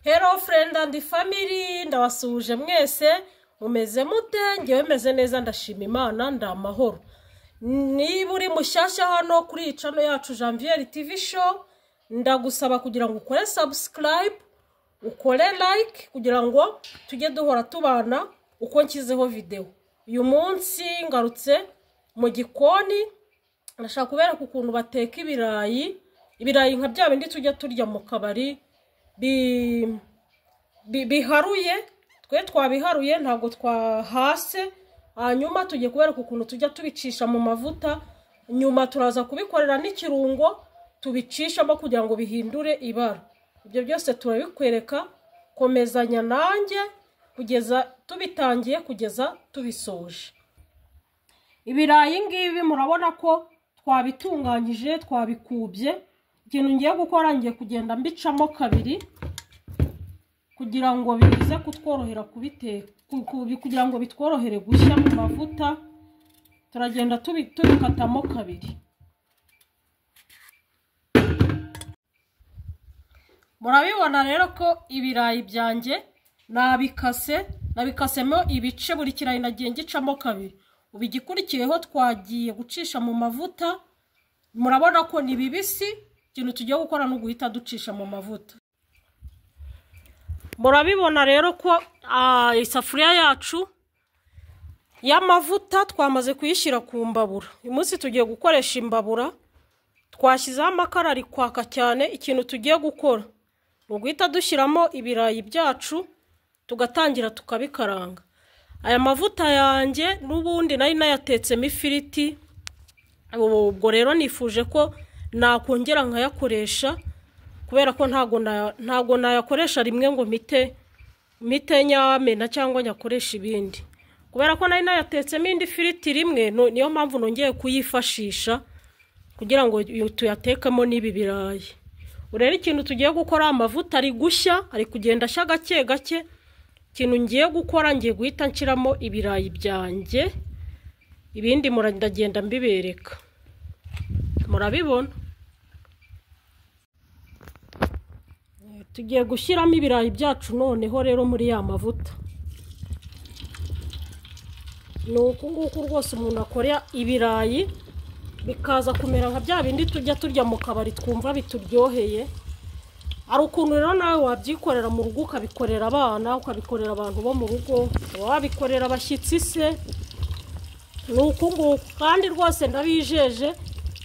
hero furendi andi famiri ndabasuhuje mwese mumeze mute ngewe meze neza ndashima imana ndi amahoro niba uri mushyashya hano kuri iyi cano yacu janvier tv show ndagusaba kugira ngo ukore sabusikarayibu ukore layike kugira ngo tujye duhora tubana uko nshyizeho videwo uyu munsi ngarutse mu gikoni ndashaka kubereka ukuntu bateka ibirayi ibirayi nka bya bindi tujya turya mu kabari biharuye twe twabiharuye ntabwo twahase hanyuma tugiye kubereka ukuntu tujya tubicisha mu mavuta nyuma turaza kubikorera n'ikirungo tubicishamo kugira ngo bihindure ibara ibyo byose turabikwereka komezanya nanjye kugeza tubitangiye kugeza tubisoje ibirayi ngibi murabona ko twabitunganyije twabikubye ikintu ngiye gukora ngiye kugenda mbicamo kabiri kugira ngo bize kutworohera kubiteka kugira ngo bitworohere gushya mu mavuta turagenda tubikatamo kabiri murabibona rero ko ibirayi byanjye nabikase nabikasemo ibice buri kirayi nagiye ngicamo kabiri ubu igikurikiyeho twagiye gucisha mu mavuta murabona ko ni bibisi ikintu tugiye gukora ni uguhita ducisha mu mavuta murabibona rero ko isafuriya yacu y'amavuta twamaze kuyishyira ku mbabura uyu munsi tugiye gukoresha imbabura twashyizeho amakara ari kwaka cyane ikintu tugiye gukora ni uguhita dushyiramo ibirayi byacu tugatangira tukabikaranga aya mavuta yanjye n'ubundi nari nayatetsemo ifiriti ubwo rero nifuje ko nakongera nkayakoresha kubera ko ntabwo nayakoresha rimwe ngo mite mite nyamena cyangwa nyakoresha ibindi kubera ko nari nayatetsemo indi firiti rimwe niyo mpamvu nongeye kuyifashisha kugira ngo tuyatekemo n'ibi birayi urebe ikintu tugiye gukora amavuta ari gushya ari kugenda ashya gake gake ikintu ngiye gukora ngiye guhita nshyiramo ibirayi byanjye ibindi muragenda mbibereka murabibona tugiye gushyiramo ibirayi byacu noneho rero muri ya mavuta ni uku nguku rwose umuntu akora ibirayi bikaza kumera nka bya bindi tujya turya mu kabari twumva bituryoheye hari ukuntu rero nawe wabyikorera mu rugo ukabikorera abana ukabikorera abantu bo mu rugo wabikorera abashyitsi se ni uku nguku kandi rwose ndabijeje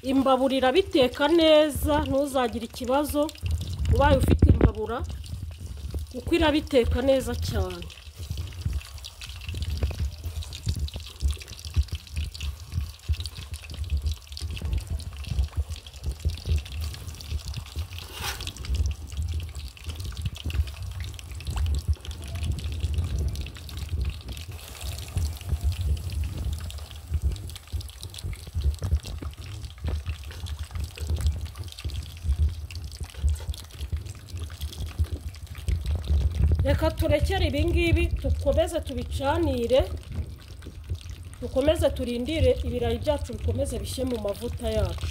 imbabura irabiteka neza ntuzagire ikibazo ubaye ufite imbabura kuko irabiteka neza cyane reka turekere ibingibi dukomeze tubicanire dukomeze turindire ibirayi byacu bikomeze bishye mu mavuta yacu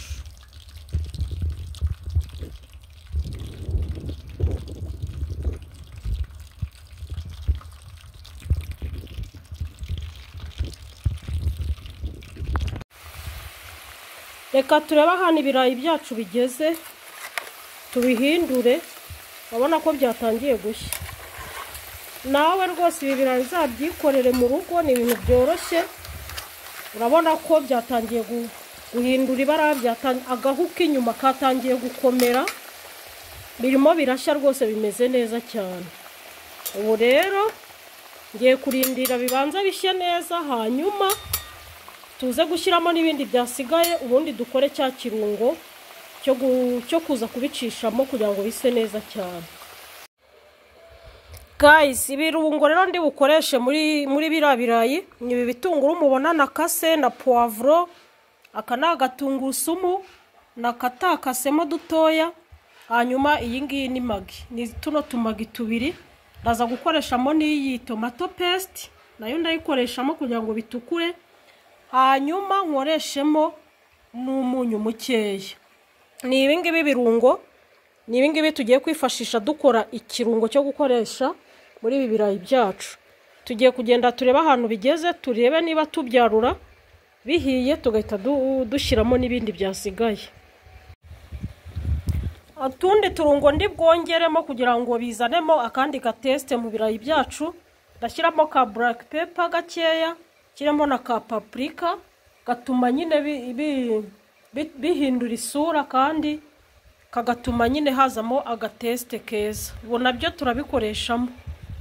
reka turebe ahantu ibirayi byacu bigeze tubihindure urabona ko byatangiye gushya nawe rwose ibi birayi uzabyikorere mu rugo ni ibintu byoroshye urabona ko byatangiye guhindura ibara agahu k'inyuma katangiye gukomera birimo birashya rwose bimeze neza cyane ubu rero ngiye kurindira bibanza bishye neza hanyuma tuze gushyiramo n'ibindi byasigaye ubundi dukore cya kirungo cyo kuza kubicishamo kugira ngo bise neza cyane gayisi ibirungo rero ndi bukoreshe muri muri biriya birayi ni ibi bitunguru mubona na kase na puwavuro aka ni agatungurusumu nakatakasemo dutoya hanyuma iyi ngiyi ni magi ni tuno tumagi tubiri ndaza gukoreshamo n'iyi tomato pesite nayo ndayikoresha kugira ngo bitukure hanyuma nkoreshemo n'umunyu mukeya ni ibi ngibi birungo ni ibi ngibi tugiye kwifashisha dukora ikirungo cyo gukoresha muri ibi birayi byacu tugiye kugenda turebe ahantu bigeze turebe niba tubyarura bihiye tugahita du- dushyiramo n'ibindi byasigaye utundi turungo ndi bwongeremo kugira ngo bizanemo akandi gatesite mu birayi byacu ndashyiramo ka buraka pepa gakeya nshyiramo na ka papurika gatuma nyine bi- bi- bi- bihindura isura kandi kagatuma nyine hazamo agatesite keza ubu nabyo turabikoreshamu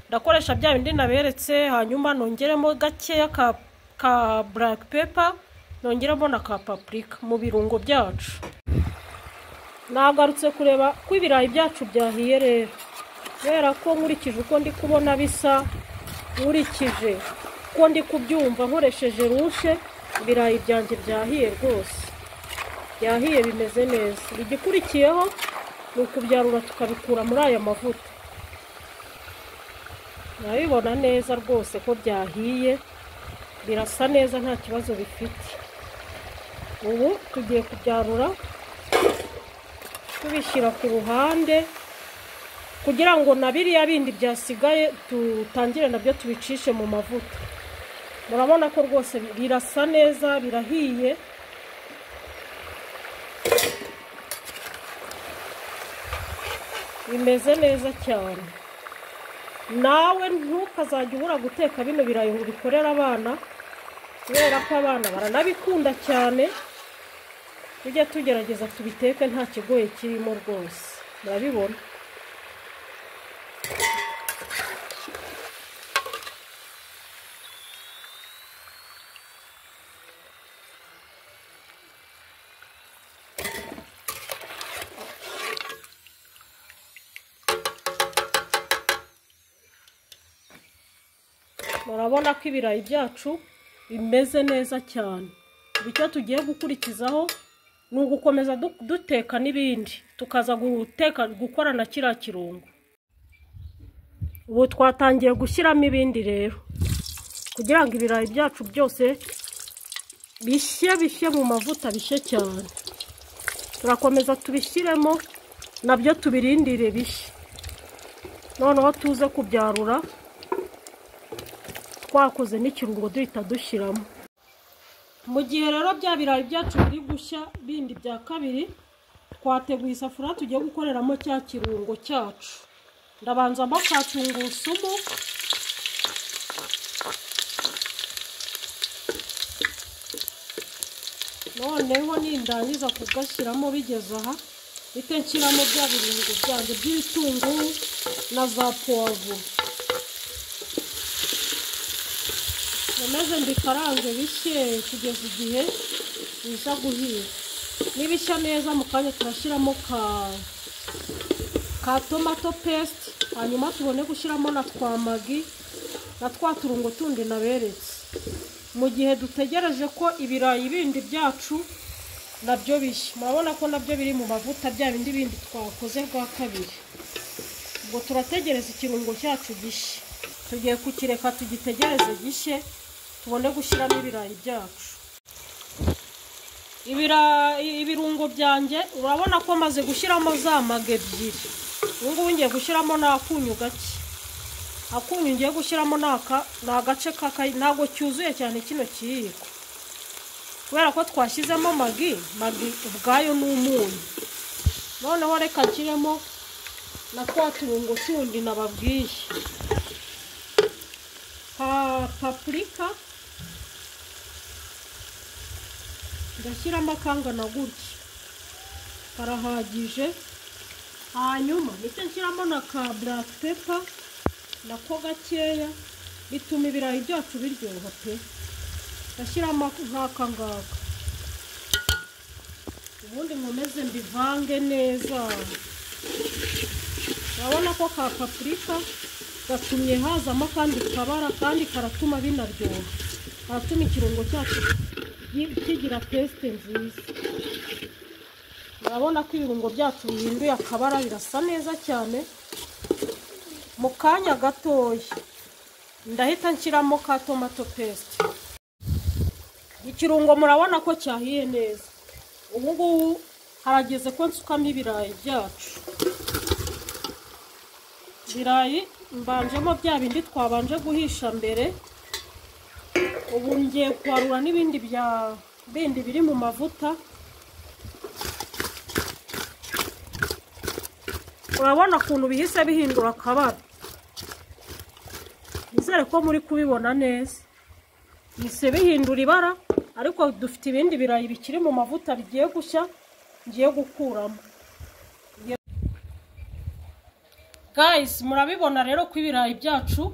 ndakoresha bya bindi naberetse hanyuma nongeremo gakeya ka ka buraka pepa nongeramo na ka papurika mu birungo byacu nagarutse kureba ko ibirayi byacu byahiye rero kubera ko nkurikije uko ndi kubona bisa nkurikije uko ndi kubyumva nkoresheje rushe ibirayi byanjye byahiye rwose byahiye bimeze neza igikurikiyeho ni ukubyarura tukabikura muri aya mavuta urabibona neza rwose ko byahiye birasa neza nta kibazo bifite ubu tugiye kubyarura tubishyira ku ruhande kugira ngo na biriya bindi byasigaye dutangire nabyo tubicishe mu mavuta murabona ko rwose birasa neza birahiye bimeze neza cyane nawe ntukazajya ubura guteka bino birayi ngo ubikorere abana kubera ko abana baranabikunda cyane tujya tugerageza tubiteke nta kigoye kirimo rwose murabibona murabona ko ibirayi byacu bimeze neza cyane ubu icyo tugiye gukurikizaho ni ugukomeza du- duteka n'ibindi tukaza guteka gukora na kiriya kirungo ubu twatangiye gushyiramo ibindi rero kugira ngo ibirayi byacu byose bishye bishye mu mavuta bishye cyane turakomeza tubishyiremo nabyo tubirindire bishye noneho tuze kubyarura twakoze n'ikirungo duhita dushyiramo mu gihe rero bya birayi byacu biri gushya bindi bya kabiri twateguye isafuriya tugiye gukoreramo cya kirungo cyacu ndabanzamo ka tungurusumu noneho nindangiza kugashyiramo bigeze aha bite nshyiramo bya birungo byanjye by'ibitunguru na za puwavuro maze mbikarange bishye kugeza igihe biza guhira nibishya neza mu kanya turashyiramo ka ka tomato pesite hanyuma tubone gushyiramo na twa magi na twa turungo tundi naberetse mu gihe dutegereje ko ibirayi bindi byacu nabyo bishya murabona ko nabyo biri mu mavuta bya bindi bindi twakoze bwa kabiri ubwo turategereza ikirungo cyacu gishya tugiye kukireka tugitegereze gishye tubone gushyiramo ibirayi byacu ibirayi ibirungo byanjye urabona ko maze gushyiramo za maga ebyiri ubu ngubu ngiye gushyiramo n'akunyu gake akunyu ngiye gushyiramo ni aka ni agace kaka ntabwo cyuzuye cyane kino kiyiko kubera ko twashyizemo magi magi ubwayo ni umunyu noneho reka nshyiremo na twa turungo tundi nababwiye pa papurika ndashyiramo akangana gutya karahagije hanyuma ndetse nshyiramo na ka buraka pepa nako gakeya bituma ibirayi byacu biryoha pe ndashyiramo nk'aka ngaka ubundi nkomeze mbivange neza urabona ko ka papurika gatumye hazamo akandi kabara kandi karatuma binaryoha karatuma ikirungo cyacu gi- kigira tesite nziza urabona ko ibirungo byacu bihinduye akabara birasa neza cyane mu kanya gatoya ndahita nshyiramo ka tomato pesite ikirungo murabona ko cyahiye neza ubu ngubu harageze ko nsukamo ibirayi byacu ibirayi mbanjemo bya bindi twabanje guhisha mbere ubu ngiye kwarura n'ibindi bya bindi biri mu mavuta urabona ukuntu bihise bihindura akabara nizere ko muri kubibona neza bihise bihindura ibara ariko dufite ibindi birayi bikiri mu mavuta bigiye gushya ngiye gukuramo guys murabibona rero ko ibirayi byacu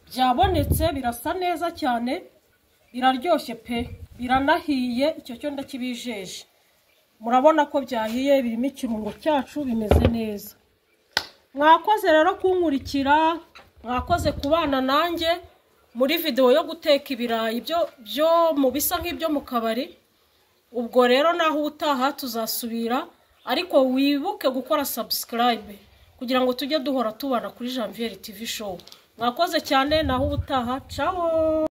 byabonetse birasa neza cyane biraryoshye pe biranahiye icyo cyo ndakibijeje murabona ko byahiye birimo ikirungo cyacu bimeze neza mwakoze rero kunkurikira mwakoze kubana nanjye muri videwo yo guteka ibirayi byo byo mu bisa nk'ibyo mu kabari ubwo rero naho utaha tuzasubira ariko wibuke gukora sabusikarayibe kugira ngo tujye duhora tubana kuri janvier tv show mwakoze cyane naho ubutaha cawo